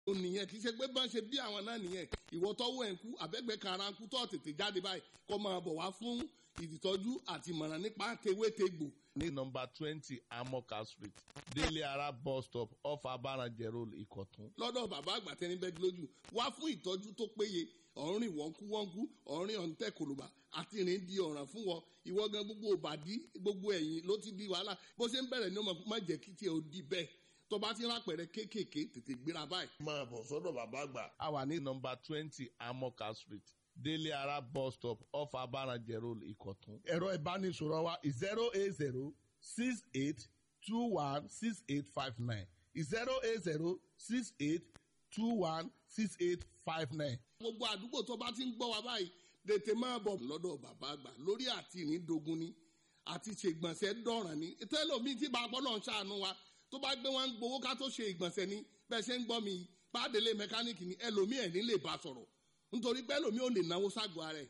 ó nìyẹn kì í ṣe pé bá ń ṣe bí àwọn náà nìyẹn ìwọ tọwọ́ ẹ̀ ń kú àbẹ́gbẹ́ kara ń kú tó tètè jáde báyìí kó máa bọ̀ wá fún ìtọ́jú àti ìmọ̀ràn nípa tewétegbò. ní nọmba twenty amoka street délé ara bus stop off abaranjẹ road ìkọ̀tún. lọ́dọ̀ bàbá àgbà tẹni bẹ́ẹ̀ lójú wá fún ìtọ́jú tó péye ọ̀rìn wọ́nkú wọ́nkú ọ̀rìn ọ̀ǹtẹ̀ kòlùbà àti ìrìn di ọ̀ràn fún wọn ìwọ gan gbogbo òbàdí gbogbo ẹ̀yìn ló ti di wàhálà bó ṣe ń bẹ̀rẹ̀ ní ọmọ má jẹ́ kí tiẹ̀ ó di bẹ́ẹ̀ tó bá ti rápẹ̀rẹ̀ kéékèèké tètè gbéra báyìí. máa bọ̀ sọ́dọ̀ bàbá àgbà. a wà ní nọmba twenty amoka street délé ara bus stop off abaranjẹ road ìkọ̀tún. ẹ̀rọ ìbánisọ̀rọ̀ wa zero eight zero six eight two one six eight five nine zero eight zero six eight two one six eight five nine. gbogbo àdúgbò tó bá ti ń gbọ́ wa báyìí tètè máa bọ̀ lọ́dọ̀ bàbá àgbà lórí àti ìrìndògún ni àti ṣègbọ̀nsẹ̀ dọ̀ràn ni tẹ́lọ̀mí tí bá gbọ́dọ̀ ń ṣàánú wa tó bá gbé wọn gbowó ká tó ṣe ìgbọ̀nsẹ̀ ni bẹ́ẹ̀ ṣe ń gbọ́ mi pàdélé mẹkáníìkì ni ẹlòmíì ẹ̀ ní lè bá sọ̀rọ̀ nítorí pé ẹlòmíì ò lè náwó ságọ́ ara ẹ̀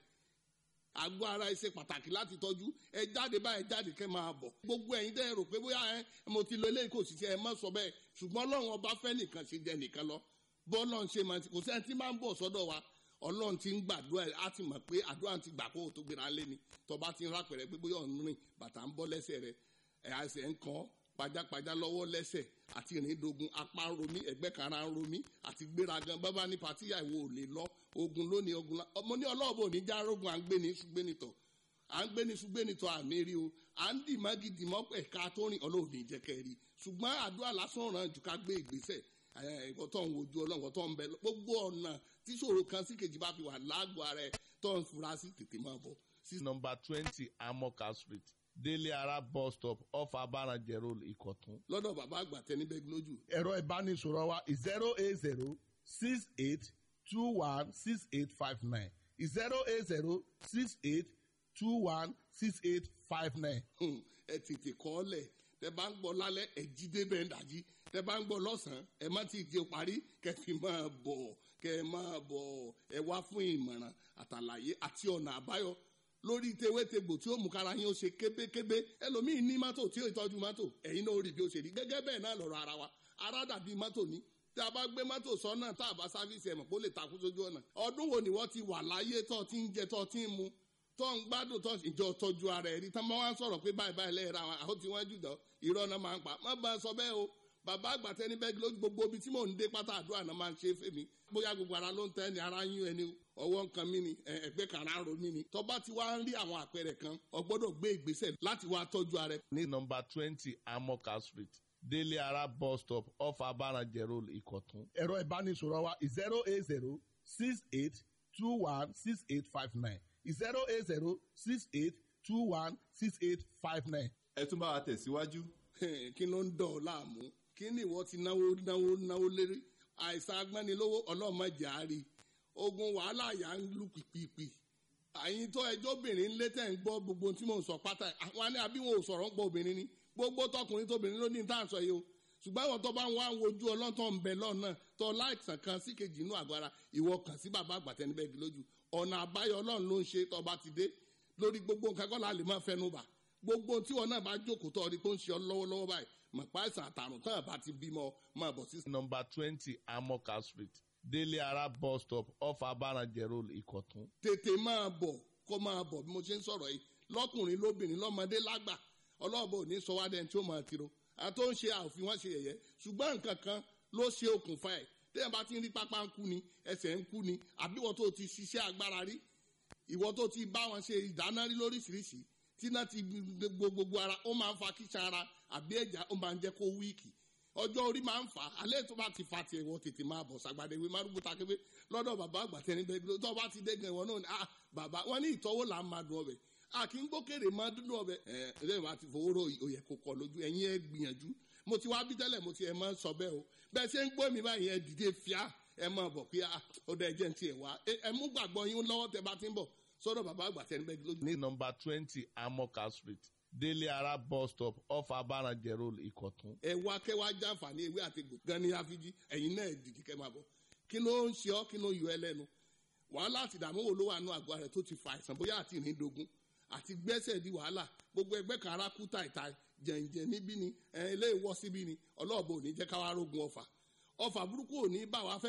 àgọ́ ara ẹ ṣe pàtàkì láti tọ́jú ẹ jáde báyìí jáde kẹ́ máa bọ̀ gbogbo ẹ̀yin tẹ́ ẹ rò pé bóyá ẹ mo ti lo eléyìí kò sì ṣe ẹ má sọ bẹ́ẹ̀ ṣùgbọ́n ọlọ́run ọba fẹ́ nìkan ṣe jẹ nìkan lọ bọ́ọ̀lọ́run ṣe máa ti kò sẹ́ni tí máa ń bọ̀ sọ́dọ̀ wa ọlọ́run ti ń gbàdúrà á ti mọ̀ pé àdúrà ti gbà kó o tó gbéra lé ni tọba ti ń rápẹ̀rẹ̀ pé bóyá ọ̀nù rìn bàtà ń bọ́ lẹ́sẹ̀ rẹ̀ ẹ̀ àṣẹ ń kàn pajápajá lọ́wọ́ lẹ́sẹ̀ àti ìrìndogun apá ń romí ẹ̀gbẹ́ kara ń romí àti gbéragan bábá ní patíyà ìwò ò lè lọ ogun lónìí ogun la ọmọ ní ọlọ́ọ̀bù òní já rogun à ń gbé ní ṣùgbẹ́nitọ̀ à ń gbé ní ṣùgbẹ́nitọ̀ àmì rí o à ń dì mọ́gì dì mọ́ ẹ̀ka tó rìn ọlọ́ọ̀ni jẹ́kẹ́ rí ṣùgbọ́n àdúrà lásán ràn jù ká gbé ìgbésẹ̀ ẹ̀kọ́ tó ń wojú ọlọ́run tó ń bẹ gbogbo ọ̀nà tí ṣòro kan sí kejì bá fi wà lágọ̀ọ́ ara ẹ̀ tó ń fura sí tètè máa bọ̀. nọmba twenty amoka street délé ara bus stop off abaranjẹ road ìkọ̀tún. lọ́dọ̀ bàbá àgbà tẹni bẹ́ẹ̀ lójú. ẹ̀rọ ìbánisọ̀rọ̀ wa zero eight zero six eight two one six eight five nine zero eight zero six eight two one six eight five nine. ẹ tètè kọ́ ọ lẹ̀ tẹ bá ń gbọ́ lálẹ́ ẹ jí débẹ̀ ń dàjí tẹ bá ń gbọ́ lọ́sàn-án ẹ má ti di parí kẹ fi máa bọ̀ kẹ máa bọ̀ ẹ wá fún ìmọ̀ràn àtàlàyé àti ọ̀nà àbáyọ lórí tewétegbò tí ó mú kára yín ó ṣe kébékébé ẹlòmíín ní mọ́tò tí ó ìtọ́jú mọ́tò ẹ̀yin náà ó rí bí ó ṣe rí gẹ́gẹ́ bẹ́ẹ̀ náà lọ́rọ̀ ara wa ara dàbí mọ́tò ní tí a bá gbé mọ́tò sọ́nà tá a bá sáfíìsì ẹ̀mọ̀ kó lè takú sójú ọ̀nà ọdún wo ni wọ́n ti wà láyé tó ti ń jẹ tó ti ń mu tó ń gbádùn tó ìjọ tọ́jú ara ẹ̀ rí tán máa ń sọ̀rọ̀ pé báyìí báyìí lẹ́yìn ra wọn àwọn tí wọ́n jù dán irọ́ náà máa ń pa má bá a sọ bẹ́ẹ̀ o bàbá àgbà tẹni bẹ́ẹ̀ lójú gbogbo ibi tí mò ń dé pátá àdúrà náà máa ń ṣe é fèmí bóyá gbogbo ara ló ń tẹ́ ni ara yún ẹni ọwọ́ nǹkan mi ni ẹgbẹ́ kan ara ro mi ni tọ́ba ti wá ń rí àwọn àpẹẹrẹ kan o gbọ́dọ̀ gbé ìgbésẹ̀ láti wá tọ́jú ara ẹ̀. ní nọmba twenty amoka street délé ara bus stop off abaranjẹ road ìkọ̀tún. ẹ̀rọ ìbánisọ̀rọ̀ wa zero eight zero six eight two one six eight five nine zero eight zero six eight two one six eight five nine. ẹ tún bá wa tẹ̀síwájú. kí ló ń dọ̀ ọ́ láàmú kí ni ìwọ ti náwó náwó náwó lérí àìsàn agbánilówó ọlọ́mọdé àárí ogun wàhálà yà ń lù pìpìpì àyìn tó ẹjọ́ obìnrin ń lé tẹ̀ ń gbọ́ gbogbo tí mò ń sọ pátá àwọn àní àbí wọn ò sọ̀rọ̀ ń gbọ́ obìnrin ni gbogbo tọkùnrin tóbìnrin ló ní tá à ń sọ yìí o ṣùgbọ́n àwọn tó bá ń wá wojú ọlọ́tọ̀ ń bẹ lọ́nà tó láìsàn kan sí kejì inú àgọ́ ara ìwọ kàn sí bàbá àgbàtẹ́ni bẹ́ẹ̀ lójú ọ̀nà àbáyọ ọlọ́run ló ń ṣe tó bá ti dé lórí gbogbo nǹkan kọ́ la lè máa fẹnu bà gbogbo tí wọn náà bá jókòó tó ọdí tó ń ṣe ọ lọ́wọ́lọ́wọ́ báyìí mọ̀ pa àìsàn àtàrùn tán àbá ti bímọ máa bọ̀ sí. nọmba twenty amoka street délé ara bus stop off abaranjẹ road ìkọ̀tún. tètè máa bọ̀ kó máa bọ̀ bí mo ṣe ń sọ̀rọ̀ yìí lọ́kùnrin lóbìnrin lọ́mọdé lágbà ọlọ́ọ̀bọ ò ní sọ wá dẹni tí ó máa tiro àtó ń ṣe àòfin wọn ṣe yẹ̀yẹ́ ṣùgbọ́n nǹkan kan ló ṣe okùnfà ẹ̀ téèyàn bá ti ń rí pápá ń kú ni ẹsẹ̀ ń kú ni àbí ìwọ tó ti ṣiṣẹ́ agbára rí ìwọ tó ti bá wọn ṣe ìdáná rí lóríṣiríṣi tí náà ti gbogbo ara ó máa ń fa kíṣà ara àbí ẹ̀já ó máa ń jẹ́ kó wíìkì ọjọ́ orí máa ń fà á alẹ́ tó bá ti fa tiẹ̀ wọ́n tètè máa bọ̀ sàgbàdé ìwé márùn bùtà kébé lọ́dọ̀ bàbá àgbà tẹni bẹ́ẹ̀ tó bá ti dé gan ìwọ náà ni ah bàbá wọn ní ìtọ́wò là ń máa dùn ọbẹ̀ a kì í gbókèrè máa dúdú ọbẹ̀ ẹ ẹ lẹ́yìn wá ti fowó ro òyẹ kò kọ lójú ẹ̀yin ẹ gbìyànjú mo ti wá bí tẹ́lẹ̀ mo ti ẹ̀ máa sọ bẹ́ẹ̀ o bẹ́ẹ̀ ṣe ń gbọ́ mi báyìí ẹ dìde fíà ẹ máa bọ̀ pé ó dẹ̀ jẹ́ ti ẹ̀ wá ẹ mú gbàgbọ́ yín lọ́wọ́ tẹ bá ti ń bọ̀ sọ́dọ̀ bàbá àgbà tẹni bẹ́ẹ̀ lójú. ní nọmba twenty amoka street délé ara bus stop off abaranjẹ road ìkọ̀tún. ẹ wá kẹ́ wá jàǹfààní ewé àti gbò gan ní àfijì ẹ̀yin náà dìde kẹ́ máa bọ̀ kí ló ń ṣe ọ́ kí ló ń yọ ẹ lẹ́nu wàhálà àti ìdààmú wo ló wà nù àgọ́ rẹ̀ tó ti fa àìsàn bóyá àti ìrìndògún àti gbẹ́sẹ̀ di wàhálà gbogbo ẹgbẹ́ kan ara kú tàìtàì jẹ̀ǹjẹ̀ níbí ni ilé ìwọ́ síbí ni ọlọ́ọ̀bọ ò ní jẹ́ káwá rógun ọ̀fà ọfà burúkú ò ní bá wa fẹ́